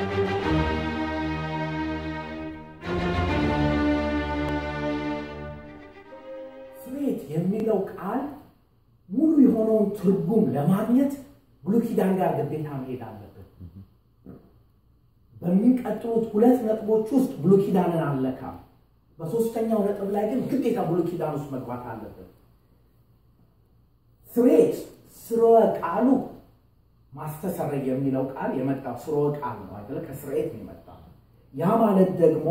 ስርየት የሚለው ቃል ሙሉ የሆነውን ትርጉም ለማግኘት ብሉይ ኪዳን ጋር ግዴታ መሄድ አለብን። በሚቀጥሉት ሁለት ነጥቦች ውስጥ ብሉይ ኪዳንን አለካም። በሶስተኛው ነጥብ ላይ ግን ግዴታ ብሉይ ኪዳን ውስጥ መግባት አለብን። ስርየት ስርወ ቃሉ ማስተሰረይ የሚለው ቃል የመጣው ስርወ ቃል ነው አይደለ? ከስርየት ነው የመጣው። ያ ማለት ደግሞ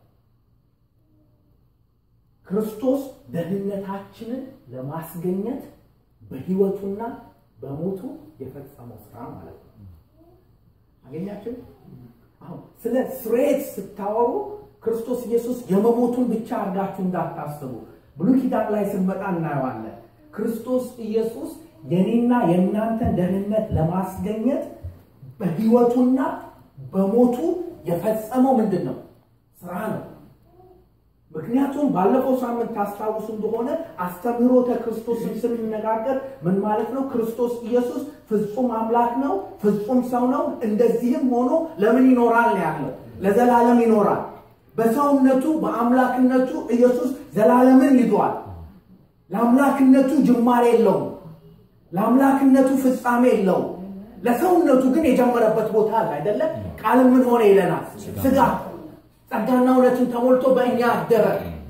ክርስቶስ ደህንነታችንን ለማስገኘት በህይወቱና በሞቱ የፈጸመው ስራ ማለት ነው። አገኛችሁ? አሁን ስለ ስርየት ስታወሩ ክርስቶስ ኢየሱስ የመሞቱን ብቻ አድርጋችሁ እንዳታስቡ። ብሉይ ኪዳን ላይ ስንመጣ እናየዋለን። ክርስቶስ ኢየሱስ የኔና የእናንተን ደህንነት ለማስገኘት በህይወቱና በሞቱ የፈጸመው ምንድን ነው? ስራ ነው። ምክንያቱም ባለፈው ሳምንት ታስታውሱ እንደሆነ አስተምህሮተ ክርስቶስን ስንነጋገር ምን ማለት ነው? ክርስቶስ ኢየሱስ ፍጹም አምላክ ነው፣ ፍጹም ሰው ነው። እንደዚህም ሆኖ ለምን ይኖራል ነው ያለው? ለዘላለም ይኖራል። በሰውነቱ በአምላክነቱ ኢየሱስ ዘላለምን ይዟል። ለአምላክነቱ ጅማሬ የለውም። ለአምላክነቱ ፍጻሜ የለውም። ለሰውነቱ ግን የጀመረበት ቦታ አለ አይደለ? ቃል ምን ሆነ ይለናል? ስጋ ጸጋና እውነትን ተሞልቶ በእኛ አደረ።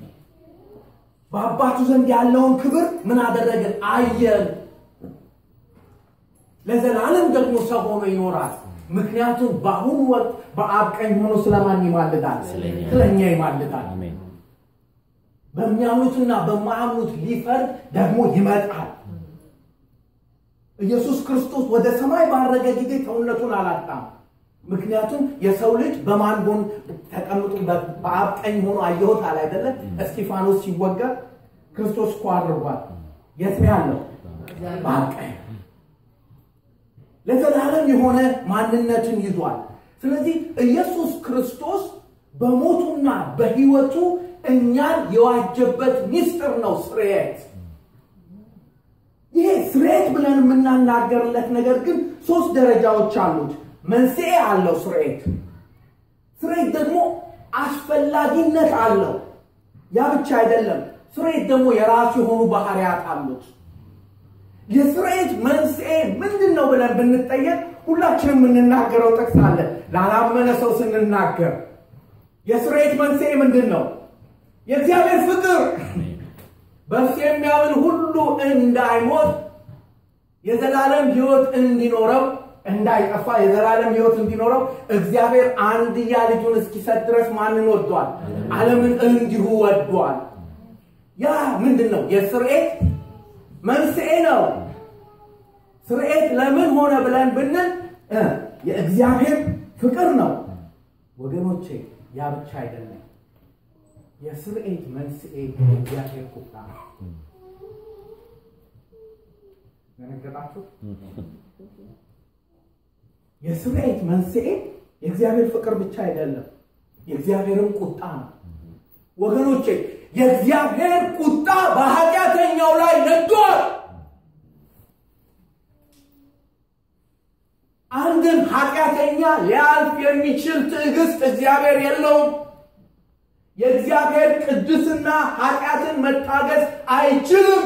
በአባቱ ዘንድ ያለውን ክብር ምን አደረግን? አየን። ለዘላለም ደግሞ ሰው ሆኖ ይኖራል። ምክንያቱም በአሁኑ ወቅት በአብ ቀኝ ሆኖ ስለማን ይማልዳል? ስለኛ ይማልዳል። በሚያምኑትና በማያምኑት ሊፈርድ ደግሞ ይመጣል። ኢየሱስ ክርስቶስ ወደ ሰማይ ባረገ ጊዜ ሰውነቱን አላጣም። ምክንያቱም የሰው ልጅ በማን ጎን ተቀምጦ በአብ ቀኝ ሆኖ አየሁት አለ አይደለ? እስጢፋኖስ ሲወገር ክርስቶስ እኮ አድርጓል። የት ነው ያለው? በአብ ቀኝ ለዘላለም የሆነ ማንነትን ይዟል። ስለዚህ ኢየሱስ ክርስቶስ በሞቱና በሕይወቱ እኛን የዋጀበት ሚስጥር ነው ስርየት። ይሄ ስርየት ብለን የምናናገርለት ነገር ግን ሶስት ደረጃዎች አሉት። መንስኤ አለው ስርየት። ስርየት ደግሞ አስፈላጊነት አለው። ያ ብቻ አይደለም። ስርየት ደግሞ የራሱ የሆኑ ባህሪያት አሉት። የስርየት መንስኤ ምንድን ነው ብለን ብንጠየቅ ሁላችንም የምንናገረው ጥቅስ አለ። ላላመነ ሰው ስንናገር የስርየት መንስኤ ምንድን ነው? የእግዚአብሔር ፍቅር በእርሱ የሚያምን ሁሉ እንዳይሞት የዘላለም ሕይወት እንዲኖረው እንዳይጠፋ የዘላለም ሕይወት እንዲኖረው እግዚአብሔር አንድያ ልጁን እስኪሰጥ ድረስ ማንን ወዷል? ዓለምን እንዲሁ ወዷል። ያ ምንድን ነው? የስርየት መንስኤ ነው። ስርየት ለምን ሆነ ብለን ብንል የእግዚአብሔር ፍቅር ነው። ወገኖቼ ያ ብቻ አይደለም። የስርየት መንስኤ የእግዚአብሔር ቁጣ ነው። ደነገጣችሁ? የስርየት መንስኤ የእግዚአብሔር ፍቅር ብቻ አይደለም፣ የእግዚአብሔርም ቁጣ ነው። ወገኖቼ የእግዚአብሔር ቁጣ በኃጢአተኛው ላይ ነዷል። አንድን ኃጢአተኛ ሊያልፍ የሚችል ትዕግስት እግዚአብሔር የለውም። የእግዚአብሔር ቅድስና ኃጢአትን መታገስ አይችልም።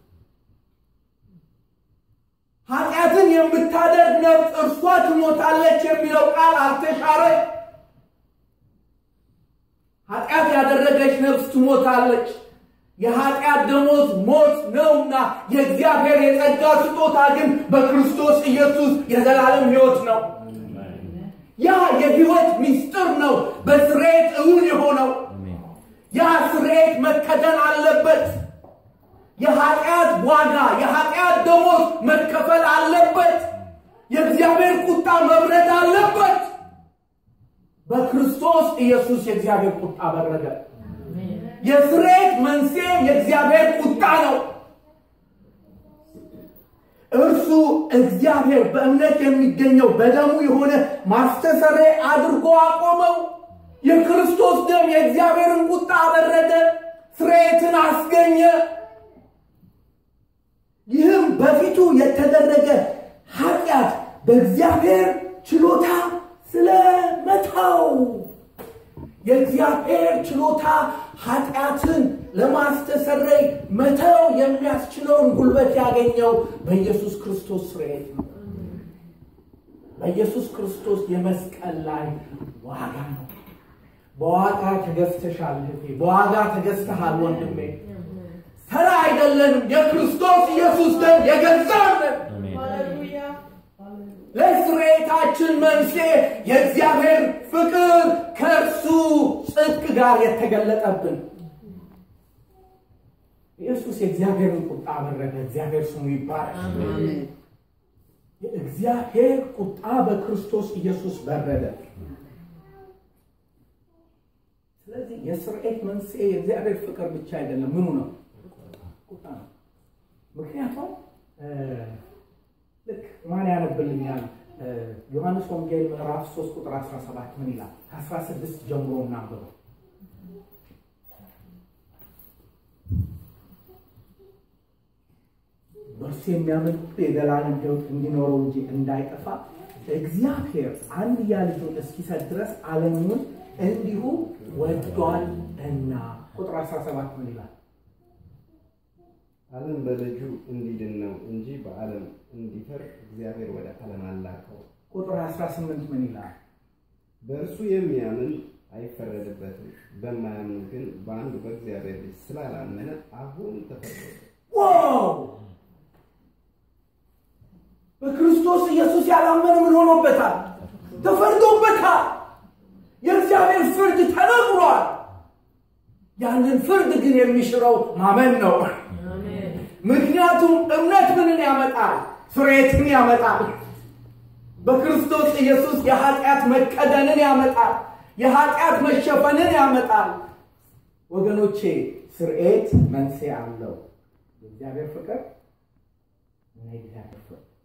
ኃጢአትን የምታደርግ ነፍስ እርሷ ትሞታለች የሚለው ቃል አልተሻረ። ኃጢአት ያደረገች ነፍስ ትሞታለች። የኃጢአት ደሞዝ ሞት ነውና የእግዚአብሔር የጸጋ ስጦታ ግን በክርስቶስ ኢየሱስ የዘላለም ሕይወት ነው። ያ የሕይወት ምስጢር ነው በስርየት እውን የሆነው። ያ ስርየት መከደን አለበት። የኃጢአት ዋጋ የኃጢአት ደሞዝ መከፈል አለበት። የእግዚአብሔር ቁጣ መብረድ አለበት። በክርስቶስ ኢየሱስ የእግዚአብሔር ቁጣ በረደ። የስርየት መንስኤ የእግዚአብሔር ቁጣ ነው። እርሱ እግዚአብሔር በእምነት የሚገኘው በደሙ የሆነ ማስተሰሪያ አድርጎ አቆመው። የክርስቶስ ደም የእግዚአብሔርን ቁጣ አበረደ፣ ስርየትን አስገኘ። ይህም በፊቱ የተደረገ ኃጢአት በእግዚአብሔር ችሎታ ስለሞተ መተው የእግዚአብሔር ችሎታ ኃጢአትን ለማስተሰረይ መተው የሚያስችለውን ጉልበት ያገኘው በኢየሱስ ክርስቶስ ስርየት ነው። በኢየሱስ ክርስቶስ የመስቀል ላይ ዋጋ ነው። በዋጋ ተገዝተሻል እህቴ፣ በዋጋ ተገዝተሃል ወንድሜ። ተራ አይደለንም። የክርስቶስ ኢየሱስ ደም የገዛን ለስርየታችን መንስኤ የእግዚአብሔር ፍቅር ከእርሱ ጽድቅ ጋር የተገለጠብን ኢየሱስ የእግዚአብሔርን ቁጣ አበረደ። እግዚአብሔር ስሙ ይባላል። የእግዚአብሔር ቁጣ በክርስቶስ ኢየሱስ በረደ። ስለዚህ የስርየት መንስኤ የእግዚአብሔር ፍቅር ብቻ አይደለም። ምኑ ነው? ቁጣ ነው። ምክንያቱም ልክ ማን ያነብልኛል? ዮሐንስ ወንጌል ምዕራፍ 3 ቁጥር 17 ምን ይላል? ከ16 ጀምሮ እናንብበው። በእርሱ የሚያምን የዘላለም ሕይወት እንዲኖረው እንጂ እንዳይጠፋ እግዚአብሔር አንድያ ልጁን እስኪሰጥ ድረስ ዓለሙን እንዲሁ ወዷል እና። ቁጥር 17 ምን ይላል? ዓለም በልጁ እንዲድን ነው እንጂ በዓለም እንዲፈርድ እግዚአብሔር ወደ ዓለም አላከው። ቁጥር 18 ምን ይላል? በእርሱ የሚያምን አይፈረድበትም፣ በማያምን ግን በአንዱ በእግዚአብሔር ልጅ ስላላመነ አሁን ተፈረደ። ዋው! በክርስቶስ ኢየሱስ ያላመነ ምን ሆኖበታል? ተፈርዶበታል። የእግዚአብሔር ፍርድ ተነግሯል። ያንን ፍርድ ግን የሚሽረው ማመን ነው። ምክንያቱም እምነት ምንን ያመጣል? ፍሬትን ያመጣል። በክርስቶስ ኢየሱስ የኃጢአት መከደንን ያመጣል። የኃጢአት መሸፈንን ያመጣል። ወገኖቼ ስርኤት መንስኤ አለው። የእግዚአብሔር ፍቅር እና የእግዚአብሔር ፍርድ